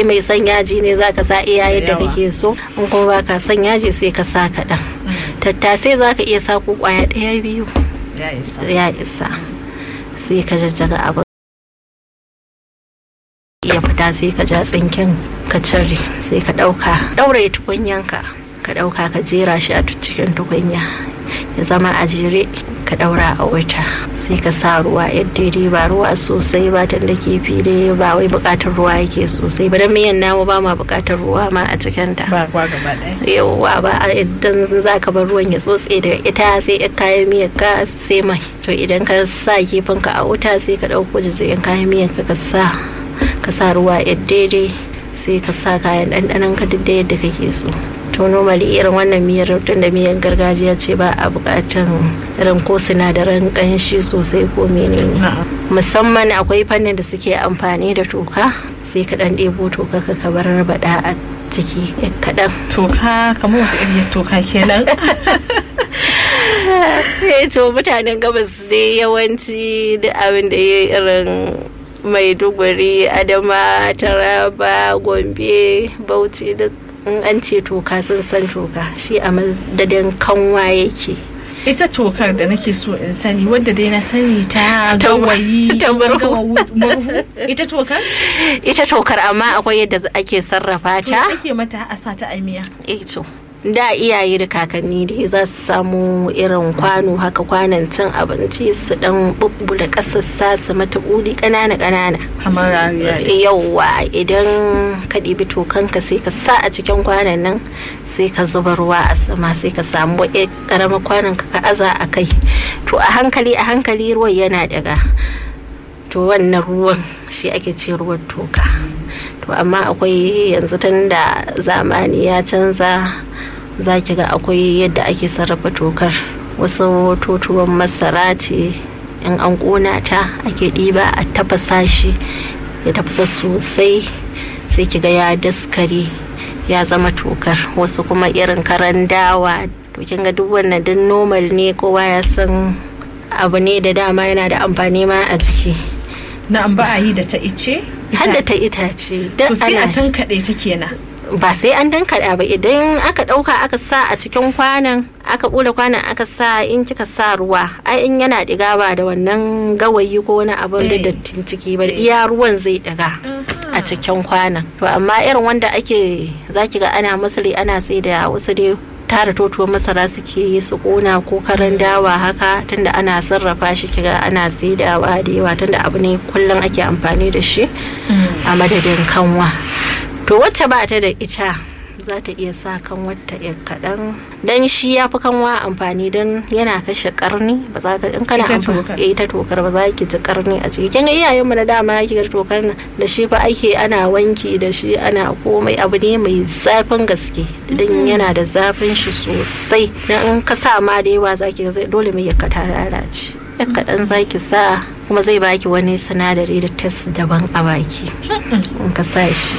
kai mai son yaji ne za ka sa iya yadda kake so in kuma ba ka son yaji sai ka sa kaɗan tattasai za ka iya sa ko kwaya ɗaya biyu ya isa sai ka jajjaga abu iya fita sai ka ja tsinken ka cire sai ka ɗauka ɗauraye tukunyanka ka ɗauka ka jera shi a cikin tukunya ya zama a jere ka ɗaura a wuta sai ka sa ruwa yadda dai ba ruwa sosai ba tun da kifi dai ba wai buƙatar ruwa yake sosai ba dan miyan namu ba ma buƙatar ruwa ma a cikin ta ba kwa gaba ɗaya yawwa ba idan za ka bar ruwan ya tsotse da ita sai ya kayan miyar ka sai mai to idan ka sa kifin ka a wuta sai ka ɗauko jijjigin kayan miyar ka ka sa ka sa ruwa yadda daidai sai ka sa kayan ɗanɗanon ka duk da yadda kake so to normally irin wannan miyar tun da miyar gargajiya ce ba a bukatan irin ko sinadaran kanshi sosai ko menene musamman akwai fannin da suke amfani da toka sai ka dan ɗebo toka ka ka bar bada a ciki kaɗan toka kamar wasu iriyar toka kenan to mutanen gabas dai yawanci da abin da ya irin maiduguri adama taraba gombe bauchi duk in an ce toka sun san toka shi a madadin kanwa yake ita tokar da nake so in sani wadda dai na sani ta gawayi ta murhu ita tokar ita tokar amma akwai yadda ake sarrafa ta ake mata a sa ta amiya eh to da iyaye da kakanni dai za su samu irin kwano haka kwanan cin abinci su dan bubbula kasassa su mata buli kanana kanana kamar yauwa idan ka ɗibi tokanka sai ka sa a cikin kwanan nan sai ka zuba ruwa a sama sai ka samu karamar kwanan ka aza a kai to a hankali a hankali ruwan yana daga to wannan ruwan shi ake ce ruwan toka to amma akwai yanzu tun da zamani ya canza za ki ga akwai yadda ake sarrafa tokar wasu totuwan masara ce in an ƙona ta ake ɗiba a tafasa shi ya tafasa sosai sai ki ga ya daskare ya zama tokar wasu kuma irin karan dawa to kin ga duk wannan duk normal ne kowa ya san abu ne da dama yana da amfani ma a jiki na ba a yi da ta ice har da ta itace to sai a tankaɗe ta kenan ba sai an dankaɗa ba idan aka ɗauka aka sa a cikin kwanan aka ɓula kwanan aka sa in kika sa ruwa ai in yana ɗiga ba da wannan gawayi ko wani abin da dattin ciki ba iya ruwan zai ɗiga a cikin kwanan to amma irin wanda ake zaki ga ana masari ana sai da wasu dai tara totuwar masara suke yi su kona ko karan dawa haka tunda ana sarrafa shi kiga ana saidawa da yawa tunda abu ne kullum ake amfani da shi a madadin kanwa to wacce ba ta da ita za ta iya sa kan wata ya kaɗan don shi ya fi kanwa amfani don yana kashe karni ba za ka in kana amfani ita tokar ba za ki ji karni a ciki kin ga iyayen mu na dama ki ga tokar nan da shi fa ake ana wanki da shi ana komai abu ne mai zafin gaske don yana da zafin shi sosai dan in ka sa ma da yawa za ki ga dole mai ya kata lalace ya kaɗan za ki sa kuma zai baki wani sinadari da test daban a baki in ka sa shi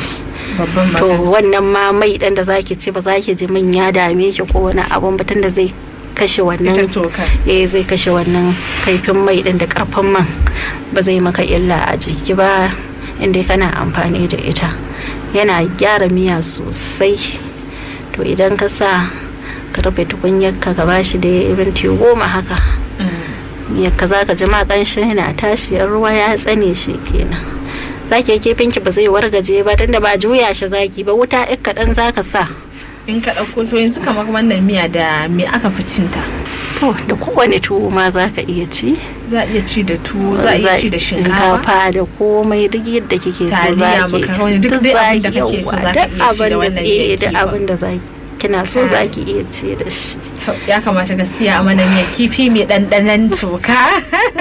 to wannan ma mai dan da zaki ci ba zaki ji min ya dame ki ko wani abun batun da zai kashe wannan eh zai kashe wannan kaifin mai din da karfin man ba zai maka illa a jiki ba inda kana amfani da ita yana gyara miya sosai to idan ka sa ka rufe tukunyar ka ka bashi da minti goma haka miyar ka za ka ji ma ƙanshin yana tashi ruwa ya tsane shi kenan zaki kifin ki ba zai wargaje ba tunda ba juya shi zaki ba wuta ɗin kaɗan zaka sa in ka ɗauko to yanzu kamar wannan miya da me aka fi cinta to da kowane tuwo ma za ka iya ci za a iya ci da tuwo za a iya ci da shinkafa da komai duk yadda kike so taliya makaroni duk dai abin da kake so za ka iya ci da wannan duk abin da zaki kina so za ki iya ci da shi. To ya kamata gaskiya a mana miya kifi mai ɗanɗanon toka.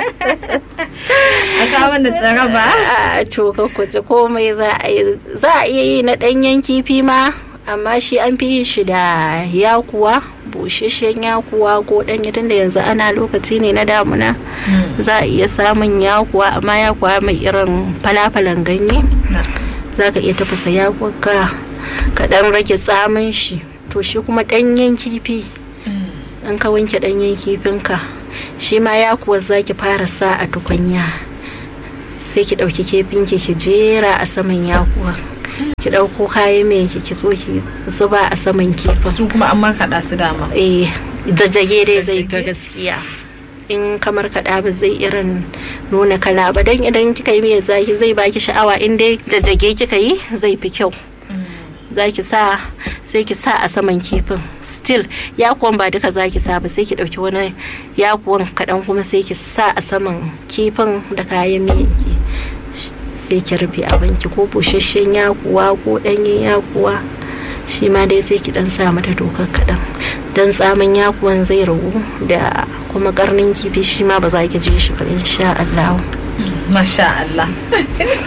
A kawo da tsara ba? A toka kuci komai za a iya yi na ɗanyen kifi ma amma shi an fi yin shi da yakuwa busheshen yakuwa ko ɗanye tunda yanzu ana lokaci ne na damuna za a iya samun yakuwa amma yakuwa mai irin falafalan ganye za ka iya tafasa yakuwa ka ɗan rage tsamin shi to shi kuma ɗanyen kifi an ka wanke ɗanyen kifinka shi ma ya kuwa za ki fara sa a tukunya sai ki ɗauki kifinki ki jera a saman yakuwa ki ɗauko kayan mai ki kitso ki zuba a saman kifin su kuma an markaɗa su dama eh jajjage dai zai fi Jajjage? gaskiya in kamar kaɗa ba zai irin nuna kala ba dan idan kika yi miyar zaki zai baki sha'awa in dai jajjage kika yi zai fi kyau za ki sa sai ki sa a saman kifin still yakuwan ba duka za ki sa ba sai ki ɗauki wani yakuwan kaɗan kuma sai ki sa a saman kifin da kayan miyanki sai ki rufe abinki ko busasshen yakuwa ko ɗanyen yakuwa shi ma dai sai ki ɗan sa mata dokar kaɗan don tsamin yakuwan zai ragu da kuma karnin kifi shi ma ba za ki je shi ba insha Allah masha Allah